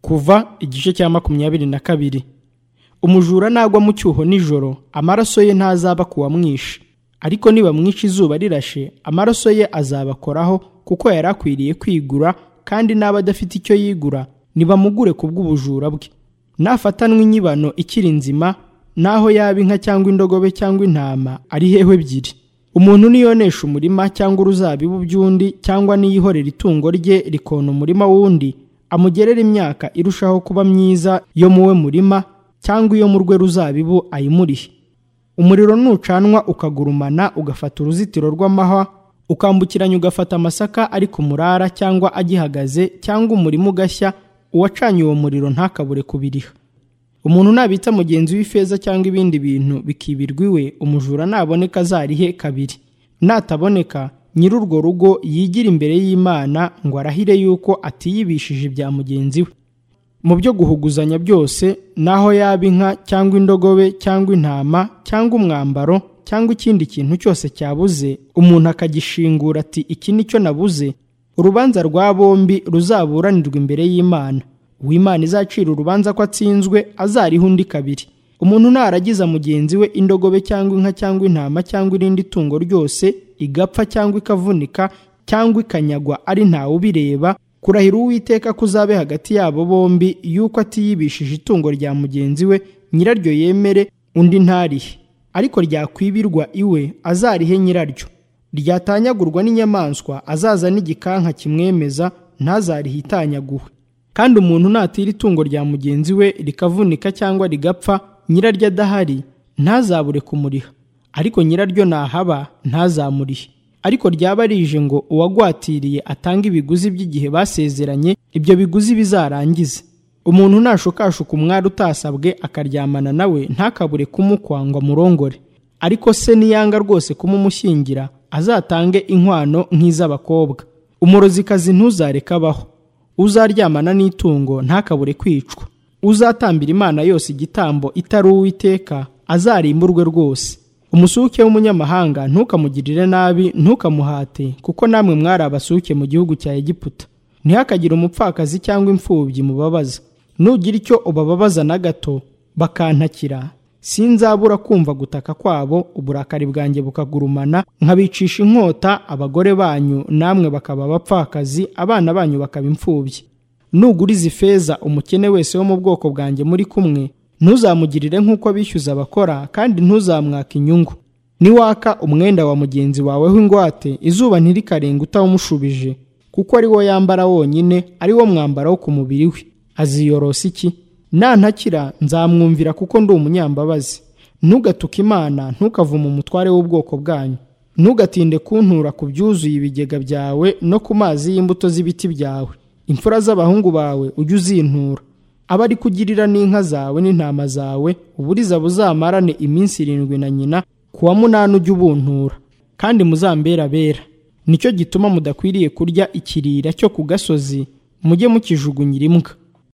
kuva igice cya makumyabiri na kabiri umujura nagwa mu cyuho nijoro amaraso ye ntazaba ku wamwishe ariko nibamwishe izuba rirashe amaraso ye azabakoraho kuko yari akwiriye kwigura kandi n'aba adafite icyo yigura ntibamugure ku bw'ubujura bwe nafatanwa inyibano ikiri nzima n'aho yaba inka cyangwa indogobe cyangwa intama ari heho ebyiri umuntu niyonesha umurima cyangwa uruzabibu by'undi cyangwa niyihorera itungo rye rikona umurima w'undi amugerera imyaka irushaho kuba myiza yo mu we murima cyangwa iyo mu rwe ruzabibu ayimurihe umuriro nucanwa ukagurumana ugafata uruzitiro rw'amahwa ukambukiranya ugafata amasaka ari ku murara cyangwa agihagaze cyangwa umurima ugashya uwacanye uwo muriro ntakabure kubiriha umuntu nabitsa mugenzi w'ifeza cyangwa ibindi bintu bikibirwa iwe umujura naboneka azarihe kabiri nataboneka nyiri urwo rugo yigira imbere y'imana ngo arahire yuko atiyibishije ibya mugenzi we mu byo guhuguzanya byose n'aho yaba inka cyangwa indogobe cyangwa intama cyangwa umwambaro cyangwa ikindi kintu cyose cyabuze umuntu akagishingura ati iki ni cyo nabuze urubanza rwa bombi ruzaburanirwa imbere y'imana uwimana izacira urubanza ko atsinzwe azariho undi kabiri umuntu naragiza mugenzi we indogobe cyangwa inka cyangwa intama cyangwa irindi tungo ryose igapfa cyangwa ikavunika cyangwa ikanyagwa ari ntawe ubireba kurahira uwiteka kuzabe hagati yabo bombi yuko atiyibishije itungo rya mugenzi we nyiraryo yemere undi ntarihe ariko ryakwibirwa iwe azarihe nyiraryo ryatanyagurwa n'inyamaswa azaza n'igikanka kimwemeza ntazarihe itanyaguwe kandi umuntu natira itungo rya mugenzi we rikavunika cyangwa rigapfa nyiraryo adahari ntazabure kumuriha ariko nyiraryo nahaba ntazamurihe ariko ryaba rije ngo uwagwatiriye atange ibiguzi by'igihe basezeranye ibyo biguzi bizarangize umuntu nashukashuka umwari utasabwe akaryamana nawe ntakabure kumukwa ngo amurongore ariko se niyanga rwose kumumushyingira azatange inkwano nk'iz'abakobwa umurozikazi ntuzareke abaho uzaryamana n'itungo ntakabure kwicwa uzatambira imana yose igitambo itari uwiteka azarimburwe rwose umusuke w'umunyamahanga ntukamugirire nabi ntukamuhate kuko namwe mwari abasuke mu gihugu cya egiputa ntihakagire umupfakazi cyangwa imfubyi mubabaza nugira icyo ubababaza na gato bakantakira sinzabura kumva gutaka kwabo uburakari bwanjye bukagurumana nkabicisha inkota abagore banyu namwe bakaba abapfakazi abana banyu bakaba imfubyi nuguriza ifeza umukene wese wo mu bwoko bwanjye muri kumwe ntuzamugirire nk'uko bishyuza abakora kandi ntuzamwaka inyungu niwaka umwenda wa mugenzi wawe w'ingwate izuba ntirikarenga utawumushubije kuko ari wo yambara wonyine ari wo mwambaro wo ku mubiri we aziyorosa iki nantakira nzamwumvira kuko ndi umunyambabazi ntugatuke imana ntukavume umutware w'ubwoko bwanyu ntugatinde kuntura ku byuzuye ibigega byawe no ku mazi y'imbuto z'ibiti byawe imfura z'abahungu bawe ujye uzintura aba ari kugirira n'inka zawe n'intama zawe uburiza buzamarane iminsi irindwi na nyina ku wa munani ujye ubuntura kandi muzambera bera nicyo gituma mudakwiriye kurya ikirira cyo ku gasozi mujye mukijugunyira imbwa